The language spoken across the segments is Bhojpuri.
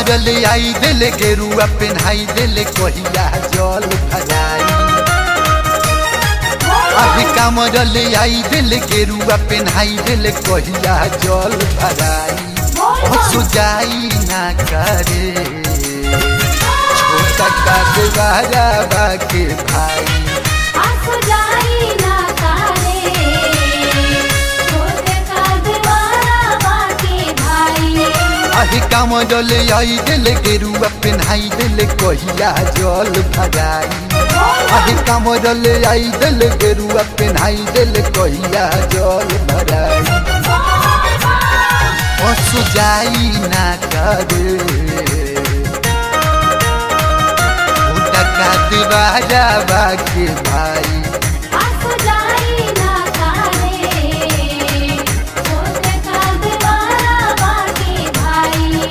कामर ले आई दिल गेरुआ पेन्हाई दिल कहिया जल भराई अभी कामर ले आई दिल गेरुआ पेन्हाई दिल कहिया जल भराई सुजाई ना करे छोटा का देवारा बाके भाई आंसू जाई ना तारे छोटे का दीवाना बाकी भाई अही काम जल आई दिल गेरुआ पेन्हाई दिल कहिया जल भराई अही काम जल आई दिल गेरुआ पेन्हाई दिल कहिया जल भराई पशु जाई ना करे उठका दीवारा बाके भाई आंसू जाई ना तारे छोटे का दीवाना बाकी भाई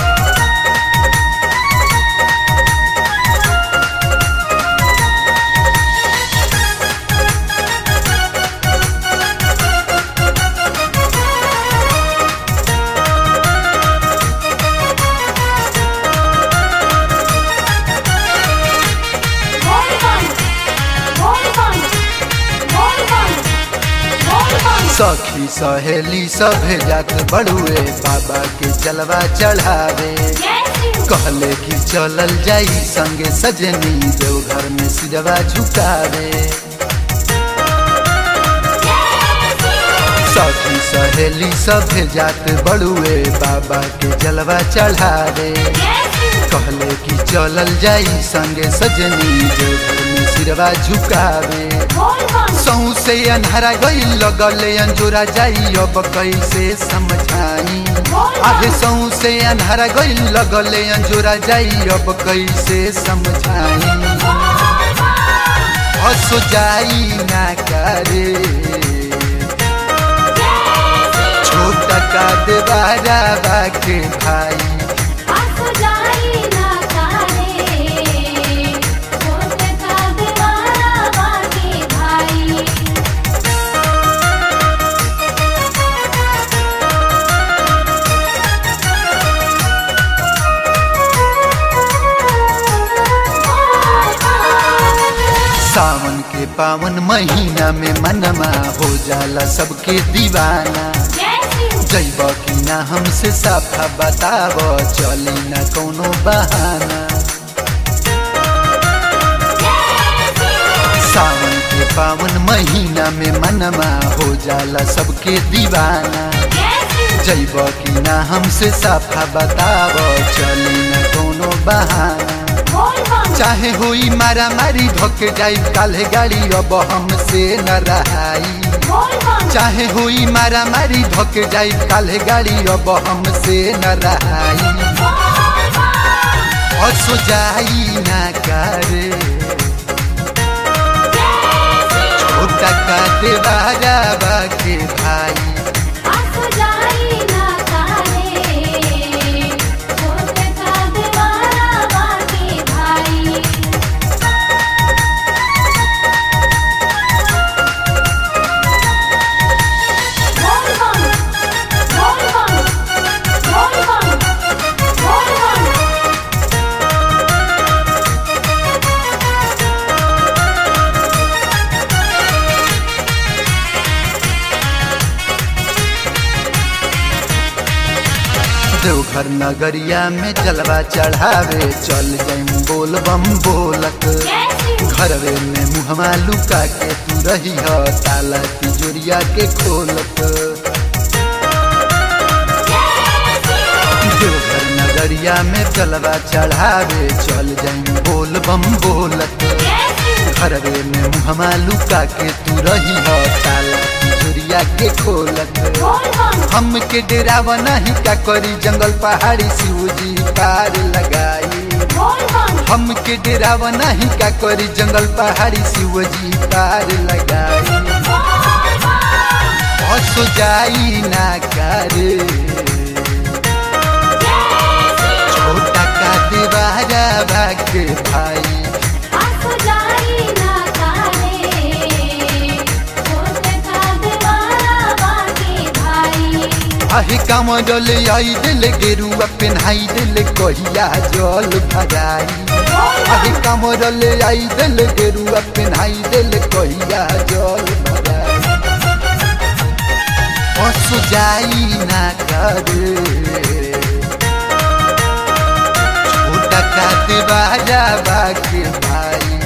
बोल बम बोल बम बोल बम बोल बम सखी सहेली सभे जात बड़ुए बाबा के जलवा चढ़ावे कहले कि चलल जाई संगे सजनी देवघर में सिरवा झुकावे सखी सहेली सभे जात बड़ुए बाबा के जलवा चढ़ावे कहले कि चलल जाई संगे सजनी देवघर में सिरवा झुकावे बोल बम सहू से अन्हरा गई लगले अंजोरा जाई अब कैसे समझाई आगे सहू से अन्हरा गई लगले अंजोरा जाई अब कैसे समझाई हसो जाई ना करे छोटा का देवारा बाके भाई आंसू जाई ना तारे छोटे का दीवाना बाकी भाई सावन के पावन महीना में मनमा हो जाला सबके दीवाना जैब कि ना हमसे साफा बताब चली ना कोनो बहाना सावन के पावन महीना में मनमा हो जाला सबके दीवाना जैब कि ना हमसे साफा बताब चली ना कोनो बहाना चाहे होई मारा मारी धोके जाई काले गाड़ी अब हमसे न रहाई चाहे होई मारा मारी धोके जाई काले गाड़ी अब हमसे न रहाई हसो जाई ना करे छोटा का देवारा बाके भाई आंसू जाई ना तारे छोटे का दीवाना बाकी भाई बोल बम बोल बम बोल बम बोल बम देवघर नगरिया में जलवा चढ़ावे चल जाइम बोल बम बोलत घरवे में मुहमा लुका के तू रही ह ताला तिजोरिया के खोलत देवघर नगरिया में जलवा चढ़ावे चल जाइम बोल बम बोलत घरवे में मुहमा लुका के तू रही ह ताला तिजोरिया के खोलत बोल बम हमके डेरावा नहीं का करी जंगल पहाड़ी शिवजी पार लगाई बोल बम हमके डेरावा नहीं का करी जंगल पहाड़ी शिवजी पार लगाई हसो जाई ना करे छोटा का देवारा भागे भाई आंसू जाई ना तारे छोटे का दीवाना बाकी भाई आहे कामरल आई दिल गेरुआ पेन्हाई दिल कहिया जल भराई आहे कामरल आई दिल गेरुआ पेन्हाई दिल कहिया जल भराई पशु जाई ना करे छोटा का देवारा बाके भाई